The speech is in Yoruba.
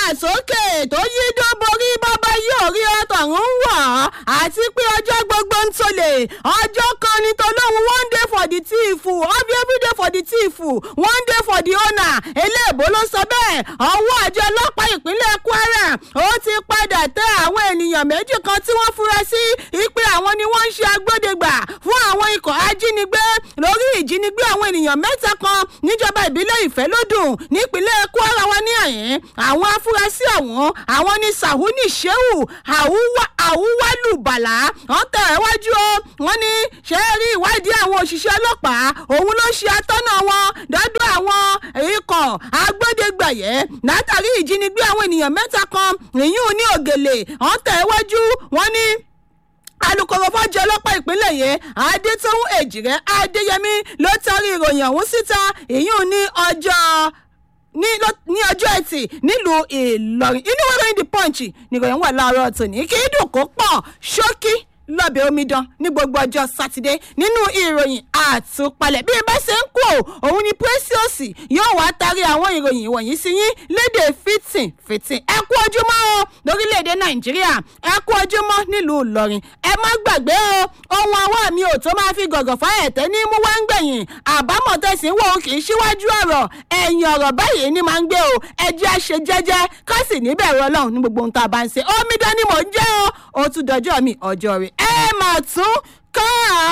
sókè tó yí dó borí bàbá yóò rí ọtọ̀run wọ̀ àti pé ọjọ́ gbogbo ń tolè ọjọ́ kan ní tolóhùn one day for the thief ọbẹ̀ every day for the thief one day for the owner eléèbó ló sọ bẹ́ẹ̀ ọwọ́ àjọ ọlọ́pàá ìpínlẹ̀ kwara ó ti padà tẹ àwọn ènìyàn méjì kan tí wọ́n fura sí ipe àwọn ni wọ́n ń ṣe agbódegbà fún àwọn ikọ̀ ajínigbé lórí ìjínigbé àwọn ènìyàn mẹ́ta kan níjọba ìbílẹ̀ ìfẹ́lódùn nípínlẹ̀ kwara wa ní àyín àwọn afurasí ọ̀hún àwọn ni sahuni shehu àwùwálù bàlá wọ́n tẹ̀ ẹ́ wájú o wọ́n ní ṣe é rí ìwádìí àwọn òṣìṣẹ́ ọlọ́pàá òun ló ṣe atọ́nà wọn dọ́dọ̀ àwọn ikọ̀ agbódegbàyẹ látàrí ìjínigbé àwọn ènìyàn mẹ́ta kan ìyún ní ògèlè wọ́n tẹ̀ ẹ́ wájú wọ́n ní alūkkóró fọ́jọ́ ọlọ́pàá ìpínlẹ̀ yẹn adétòun èjìrẹ́ adéyẹmí ló tarí ìròyìn ọ̀hún síta ìyún ní ọjọ́ ní ní ọjọ́ ẹtì nílùú ìlọrin inú wẹ́rẹ́ ní the punch nìròyìn wà láàárọ̀ tòní kí dùn kó pọ̀ ṣókí lọ́bẹ̀ omidan ní gbogbo ọjọ́ sátidé nínú ìròyìn àtúpalẹ̀ bí bá ṣe ń kú òun ni precious yóò wá tarí àwọn ìròyìn wọ̀nyí sí yín léde fìtìn fìtìn ẹ kú ojúmọ́ o lórílẹ̀‐èdè nàìjíríà ẹ kú ojúmọ́ nílùú ìlọrin ẹ má gbàgbé o ohun ọwọ́ mi ò tó máa fi gọ̀gọ̀ fáyẹ̀tẹ́ ní mú wá ń gbẹ̀yìn àbámọ̀ tẹ̀sí wò ó kì í síwájú ọ̀rọ̀ ẹ̀yìn ọ̀rọ̀ báyìí ni máa ń gbé o ẹ jẹ́ àṣẹ jẹ́jẹ́ ká sì níbẹ̀rù ọlọ́run ní gbogbo ohun tá a bá ń ṣe omidan ni mò ń jẹ́ o ó tún dọjọ́ mi ọjọ́ rẹ̀ ẹ mà tún kàn án.